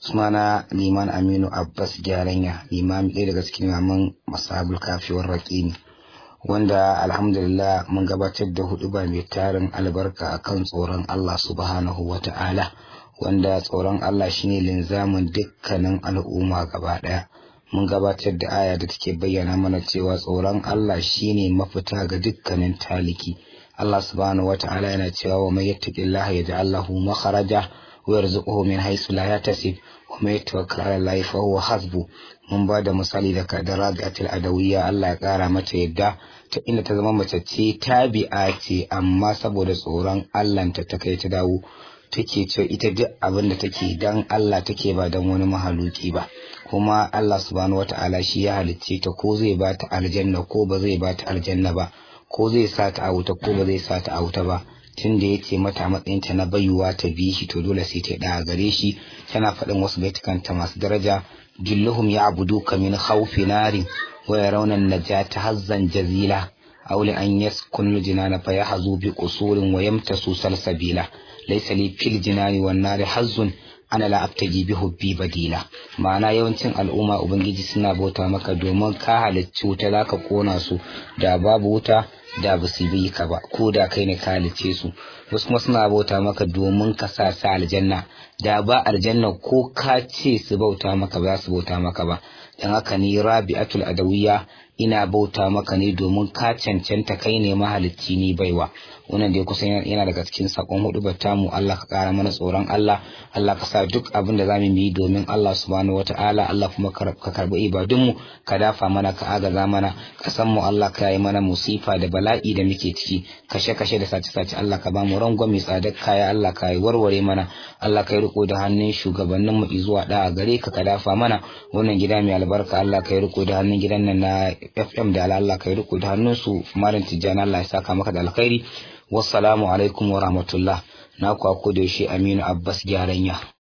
sunana liman aminu abbas gyaranya limami ɗaya daga cikin imaman masabul kafiwar raƙimi wanda alhamdulillah mun gabatar da hudu ba mai tarin albarka akan tsoron allah subhanahu wa ta'ala wanda tsoron allah shine linzamin dukkanin al'umma gaba ɗaya mun gabatar da aya da take bayyana mana cewa tsoron allah shine mafita ga dukkanin taliki allah subhanahu wa ta'ala yana cewa wa mai yattaqillaha yaj'al lahu makharaja ويرزقه من حيث لا يحتسب ومن يتوكل على الله فهو حسبه mun ba da misali da da rabi'atul adawiyya Allah ya kara mata yadda ta inda ta zama mace ce tabi'a ce amma saboda tsoron Allah ta ta kai ta dawo take ce ita duk abin da take dan Allah take ba dan wani mahaluki ba kuma Allah subhanahu wata'ala shi ya halicce ta ko zai ba ta aljanna ko ba zai ba ta aljanna ba ko zai sa ta a wuta ko ba zai sa ta a wuta ba tun da ya ce mata matsayinta na bayuwa ta bi shi to dole sai ta ɗaya gare shi tana faɗin wasu baitukanta masu daraja julluhum ya abudu ka min khawfi nari wa yarawna najata hazzan jazila aw li an yaskun jinana fa yahzu bi qusurin wa yamtasu salsabila laysa li fil jinani wan nari hazzun ana la abtaji bi hubbi badila ma'ana yawancin al'umma ubangiji suna bauta maka domin ka halicci wuta zaka kona su da babu wuta da ba su bi ka ba ko da kai ne ka halicce su wasu kuma suna bauta maka domin ka sa su aljanna da ba aljanna ko ka ce su bauta maka ba za su bauta maka ba dan haka ni rabi'atul adawiyya ina bauta maka ne domin ka cancanta kai ne mahalicci ni baiwa wannan dai kusan yana daga cikin sakon hudu mu Allah ka kara mana tsoron Allah Allah ka sa duk abin da zamu yi domin Allah subhanahu wataala Allah kuma ka karbi ibadunmu ka dafa mana ka agaza mana ka san mu Allah ka yi mana musifa da bala'i da muke ciki kashe kashe da sace sace Allah ka bamu rangwame tsadar kaya Allah ka yi warware mana Allah ka yi riko da hannun shugabannin mu zuwa da gare ka ka dafa mana wannan gida mai albarka Allah ka yi riko da hannun gidan nan na FM da Allah ka yi riko da hannun su malam Tijjani Allah ya saka maka da alkhairi wassalamu alaikum wa rahmatullah na ku da yaushe Aminu Abbas Gyaranya